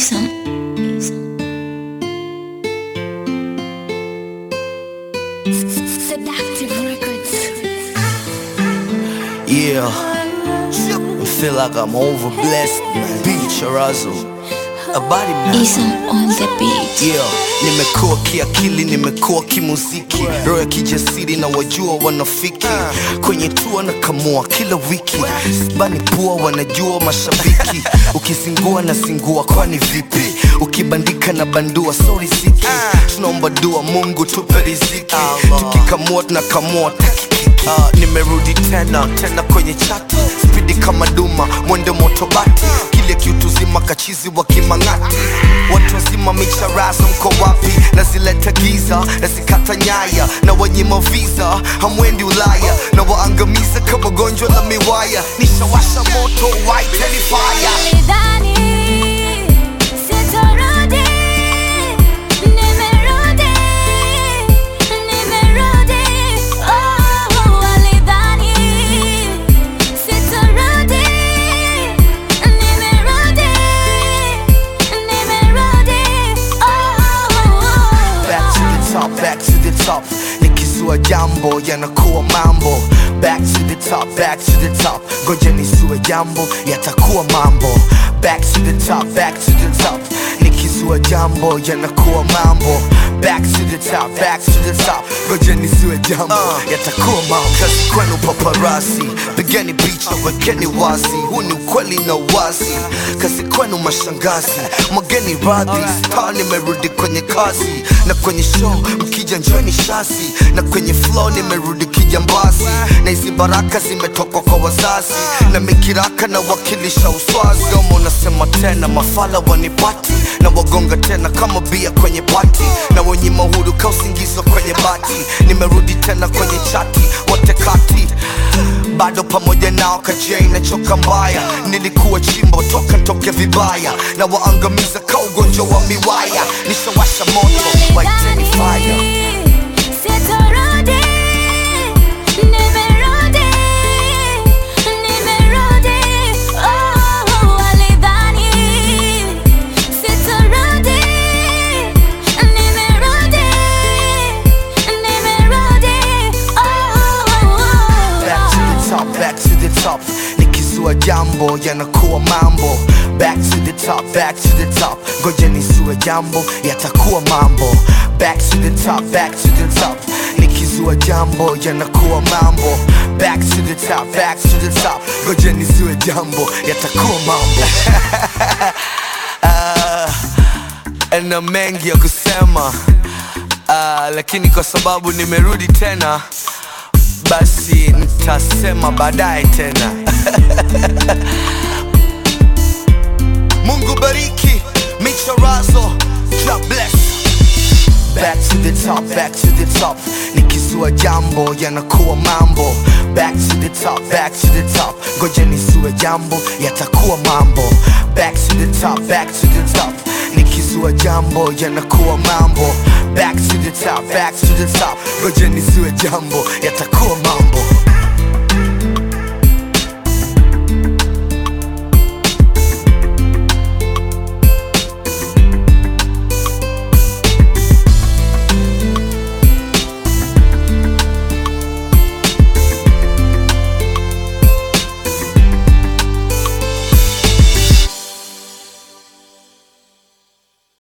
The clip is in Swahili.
Isam. Seductive Records. Yeah, I feel like I'm over blessed, man. Beach Razzle, a body man. Isam on the beat. Yeah, nimekuwa kiakili, nimekuwa kimuziki, roho ya kijasiri na wajua wanafiki kwenye tua na kamua kila wiki, sibani pua, wanajua mashabiki. Ukizingua na zingua, kwani vipi? Ukibandika na bandua, sorry siki, tunaomba dua, Mungu tupe riziki, tukikamua tunakamua takikiki. Uh, nimerudi tena tena kwenye chati spidi kama duma mwendo motobati kile kiutuzima kachizi wa kimang'ati watu wazima micharazo mko wapi nazileta giza nazikata nyaya na wanyima visa hamwendi ulaya na waangamiza kama gonjwa la miwaya nishawasha moto waiteni fire Nilidhani sitarudi, nimerudi, nimerudi. Oh, walidhani sitarudi, nimerudi, nimerudi. Oh, back to the top, back to the top. Nikizua jambo yanakuwa mambo. Back to the top, back to the top. Ngoja nisue jambo yatakuwa mambo. Back to the top, back to the top. Nikizua jambo yanakuwa mambo. Back to the top, back to the top. Ngoja nisue jambo yatakuwa mambo. Kazi kwenu paparasi, pigeni picha, wekeni wazi. Huu ni ukweli na wazi. Kazi kwenu mashangazi, mwageni radhi. Star nimerudi kwenye kazi na kwenye show mkija njoni shasi na kwenye flow nimerudi kijambazi na hizi baraka zimetoka kwa wazazi na mikiraka na wakilisha uswazi Domo nasema tena mafala wanipati na wagonga tena kama bia kwenye pati na wenye mahuru ka usingizo kwenye bati nimerudi tena kwenye chati wote kati bado pamoja nao kajei na choka mbaya nilikuwa chimbo toka ntoke vibaya na waangamiza ka ugonjwa wa miwaya nishawasha moto waiteni fire Sitarudi, nimerudi, nimerudi. Oh, walidhani sitarudi, nimerudi, nimerudi. Oh, back to the top, back to the top. Nikizua jambo yanakuwa mambo. Back to the top, back to the top. Ngoja nisue jambo yatakuwa mambo. Back to the top, back to the top. Nikizua jambo yanakuwa mambo. Back to the top, back to the top. Ngoja nisue jambo yatakuwa mambo. Ah, na mengi ya kusema Ah, lakini kwa sababu nimerudi tena basi nitasema baadaye tena mungu bariki michorazo God bless Back to the top, back to the top Nikizua jambo yanakuwa mambo Back to the top, back to the top Ngoja nisue jambo yatakuwa mambo Back to the top, back to the top Nikizua jambo yanakuwa mambo Back to the top, back to the top Ngoja nisue jambo yatakuwa mambo